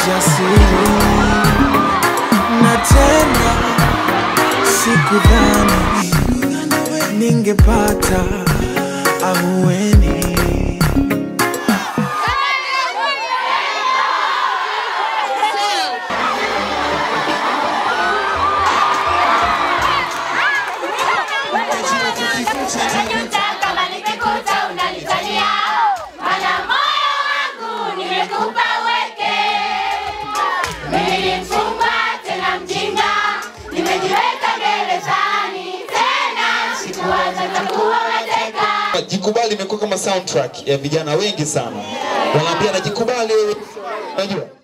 ujasiri na tena sikudhani ningepata ahueni. Najuta kama nimekuta unanitania, maana moyo wangu nimekupa weke. Mimi mfungwa tena mjinga, nimejiweka gerezani tena, sikuwaza takuwa mateka. Jikubali imekuwa kama soundtrack ya vijana wengi sana, wanaambia najikubali, unajua